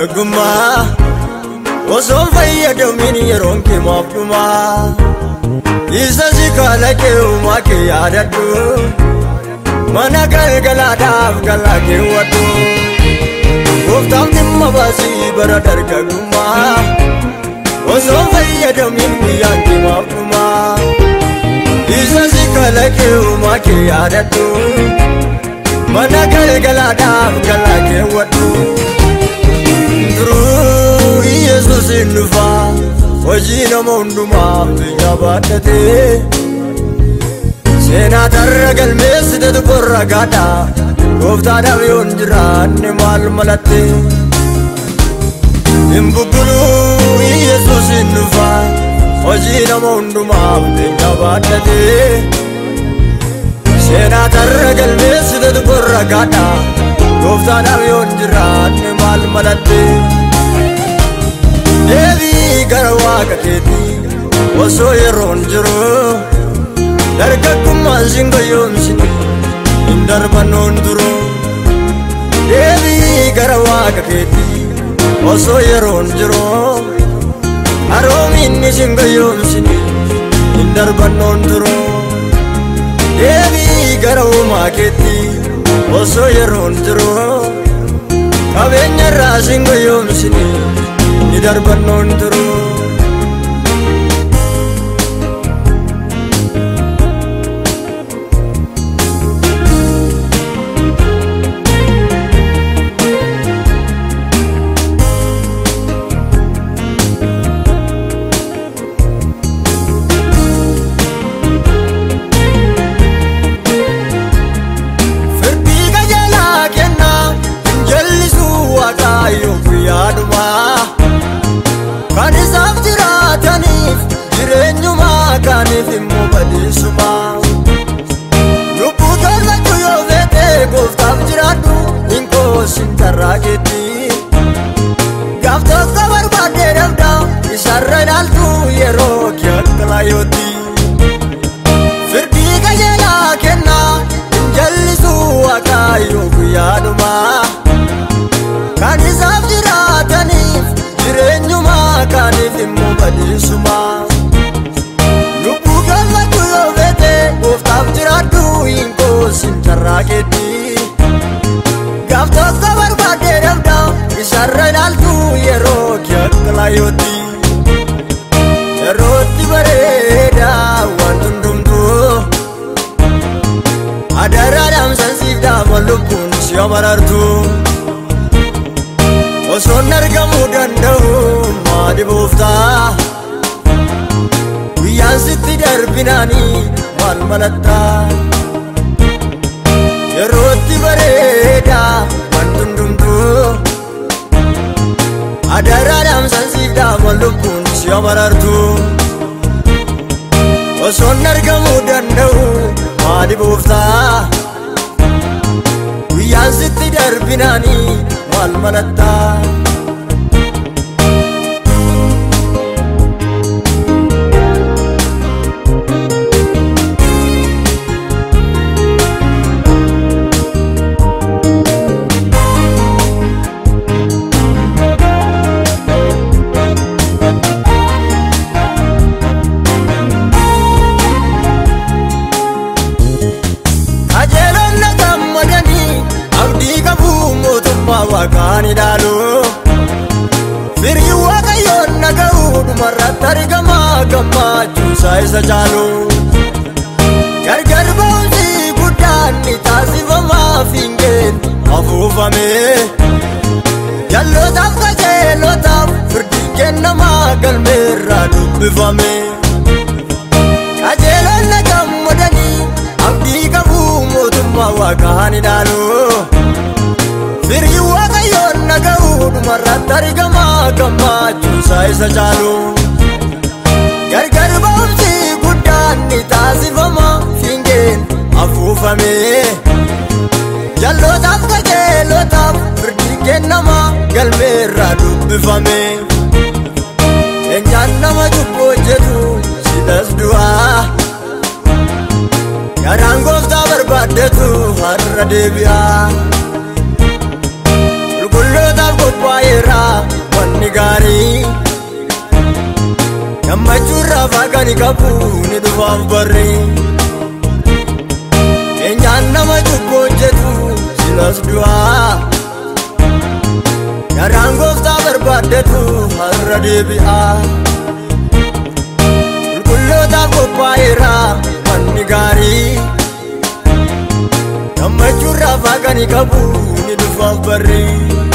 dargaggummaa osoon fayyadamin yeroon kee maaf dhumaa isa si kalaqee uumaa kee yaadadhu mana galgalaadhaaf galaa keewwadhu gooftaan dhimma baasii bara dargaggummaa osoon fayyadamin guyyaan kee maaf dhumaa isa si kalaqee uumaa kee yaadadhu mana galgalaadhaaf galaa keewwadhu duruu yesus hin dhufaa hojii nama hundumaaf biyya baadhatee seenaa tarra galmeessitetu qorra gaadha gooftaadhaaf yoon jiraanne maal malatte hin bubbuluu yesus hin dhufaa hojii nama hundumaaf biyya baadhatee seenaa tarra galmeessitetu qorra gaadha gooftaadhaaf yoon jiraanne maal malatte deebii gara waaqa keetii osoo yeroon jiru dargaggummaan sin goyoomsine hin darbannoon duru deebii gara waaqa keetii osoo yeroon jiru haroominni sin goyoomsine hin darbannoon duru deebii gara uumaa keetii osoo yeroon jiru qabeenya irraa sin goyoomsine ni darbannoon turu firdii qajeelaa kennaa jallisuu waaqayyoo guyyaadhumaa kan isaaf jiraataniif jireenyumaa kaaniif immoo badiisumaa lubbuu tollachuu yoo feete gooftaaf jiraadhu hin qoosin karraa keetti gaaf tokko barbaadee dhabda isarra ilaaltu yeroo kee akka laayootti firdii qajeelaa kennaa hin jallisuu waaqayyoo guyyaadhumaa kan isaaf jiraataniif jireenyumaa kaaniif immoo badiisumaa lubbuu gammachuu yoo feete gooftaaf jiraadhu hin qoosin carraa keetti gaaf tokko barbaadee dhabda isarra ilaaltu yeroo kee akka laayootti yerootti bareeda waan hundumtuu adaraadhaan sansiif dhaama lubbuun si amarartu osoon argamuu danda'u maali booftaa guyyaan sitti darbinaanii maal malattaa yerootti bareeda waan hundumtuu adaraadhaan sansiif dhaama lubbuun si amarartu osoon argamuu danda'u maali booftaa guyyaan sitti darbinaanii maal malattaa qajeelonna gammadanii abdii qabuu mootummaa waaqaan ilaalu firii waaqayyoon naga'uu dhumarratti argamaa gammachuusaa isa caalu gargar ba'umsi guddaan ni taasifamaa fiingeen afuufame jallootaaf qajeelotaaf firdii kennamaa galmeerraa dubbifame qajeelonna gammadanii abdii qabuu mootummaa waaqaan ilaalu firii waaqayyoon naga'uu dhumarratti argamaa gammachuusaa isa caalu gargar ba'umsi guddaan ni taasifama fiingeen afuufame jallootaaf qajeelotaaf firdii kennama galmeerraa dubbifame eenyaan nama cubbuu hojjetu silas du'aa Yaadaan gooftaa barbaaddetu har'a deebi'a. Qulqullootaaf qophaa'eera gaarii gammachuurraa faagani qabu ni dhufaaf barri eenyaan nama cubbuu hojjetu silas du'aa garaan gooftaa barbaaddatu har'a deebi'aa qulqullootaaf qophaa'eera manni gaarii gammachuurraa faagani qabu ni dhufaaf barri.